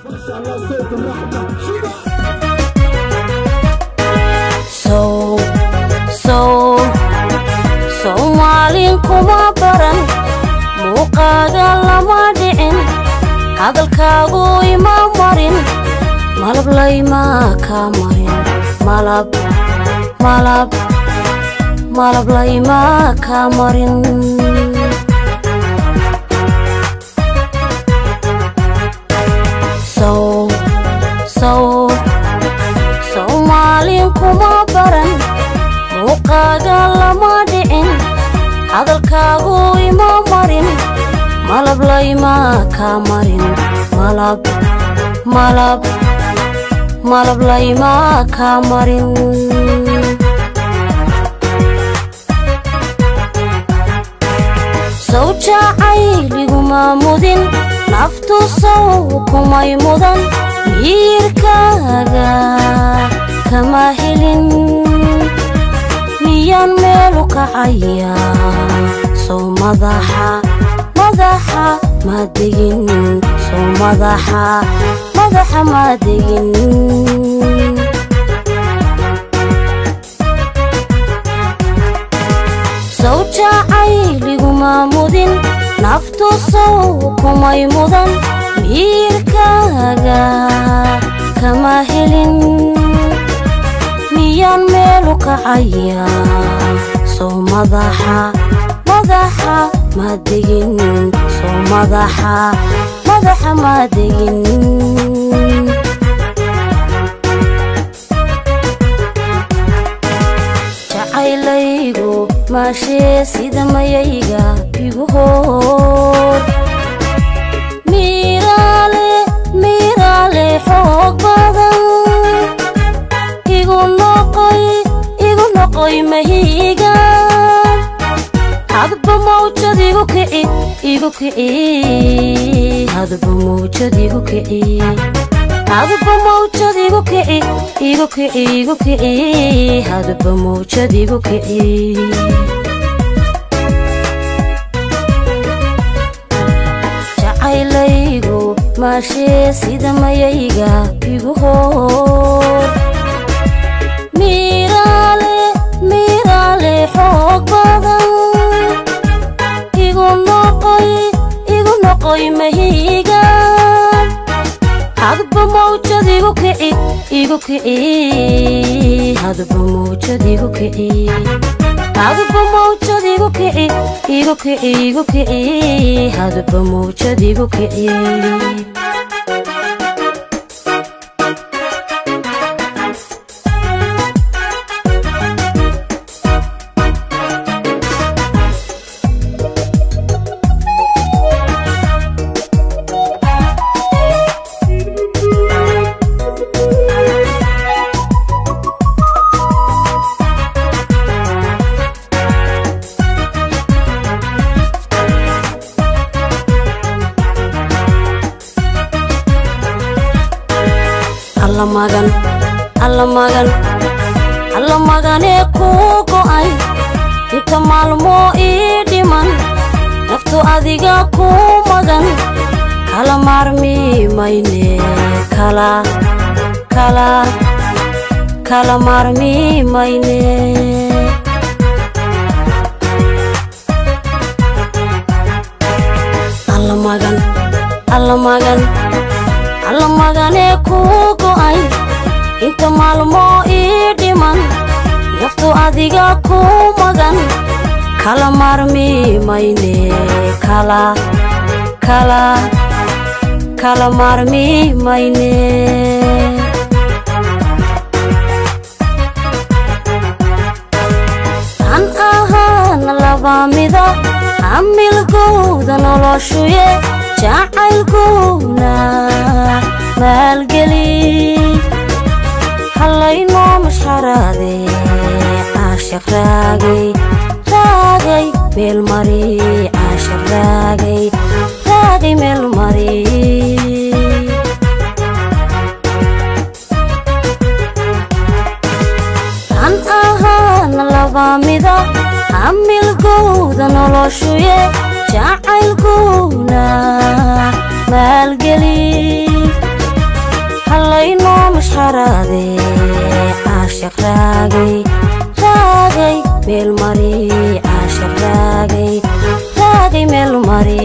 sow sow soomaalin kuma baran muuqaaga lama dhicin hadalkaagu ima marin malab laymaa kaa marin malab malab malab laymaa kaa marin sow sow soomaalin kuma baran muuqaaga lama dhicin hadalkaagu ima marin malab laymaa kaa marin malab malab malab laymaa kaa marin sow jacayliguma mudin naftu sow kumay mudan miirkaaga kama helin miyaan meelu kacaya sow madaxa madaxa ma degin sow madaxa madaxa ma degin sow jacayliguma mudin naftu sow kumay mudan miirkaaga kama helin miyaan meelu kacaya sow madaxa madaxa ma degin sow madaxa madaxa ma degin jacaylaygu maashee sida mayayga igu hoor miiraale miiraale xoog badan igu noqoy igu noqoy mahiigan hadba mawjad igu kici igu kici hadba mawjad igu kici hadba mawjad igu kici igu kici igu kici hadba mawjad igu kici jacaylaygu maashee sida mayayga igu hoor miiraale miiraale xoog badan igu noqoy igu noqoy mahiigan hadba mawjad igu kici igu kici hadba mawjad igu kici hadba mawjad igu kici igu kici igu kici hadba mawjad igu kici alla magan alla magan alla maganee kuu go'ay inta maalmoo ii dhiman naftu adiga kuu magan kala maarmi mayne kala kala kala maarmi mayne alla magan alla magan alla maganee kuu go'ay inta maalmoo ii dhiman naftu adiga kuu magan kala maarmi mayne kala kala kala maarmi mayne an ahaana laba mida hamilgowda noloshuye jacaylgowna maalgeli hallaynoo mashxaraade caashaq raagay raagay meel mari caashaq raagay raagay meel mari an ahaana laba mida hamilgowda noloshuye jacaylgowna maalgeli mashxaraade caashaq raagay raagay meel mari caashaq raagay raagay meel mari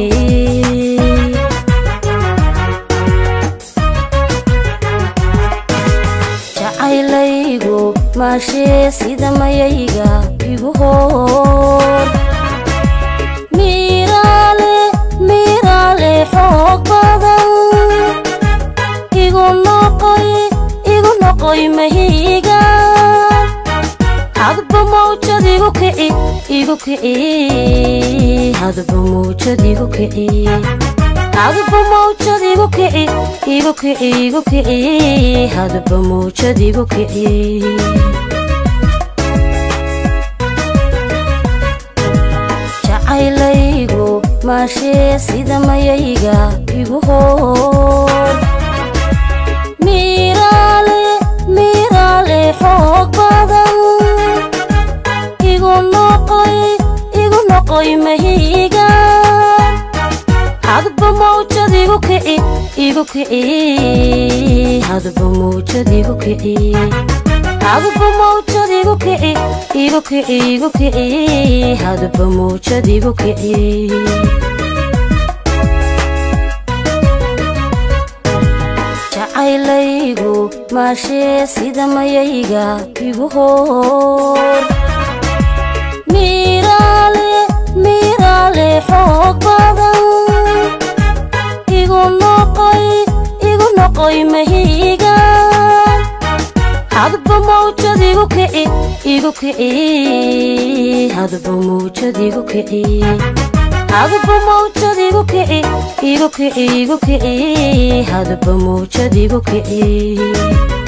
jacaylaygu maashee sida mayayga igu hoor miiraale miiraale xoog badan igu noqoy igu noqoy mahiiga hadba mawjad igu kici igu kici hadba mawjad igu kici hadba mawjad igu kici igu kici igu kici hadba mawjad igu kici jacaylaygu maashee sida mayayga igu hoor miiraale miiraale xoog badan igu noqoy igu noqoy mahiiga hadba mawjad igu kici igu kici hadba mawjad igu kici hadba mawjad igu kici igu kici igu kici hadba mawjad igu kici jacaylaygu maashee sida mayayga igu hoor miiraale miiraale xoog badan igu noqoy igu noqoy mahiiga hadba mawjad igu kici igu kici hadba mawjad igu kici hadba mawjad igu kici igu kici igu kici hadba mawjad igu kici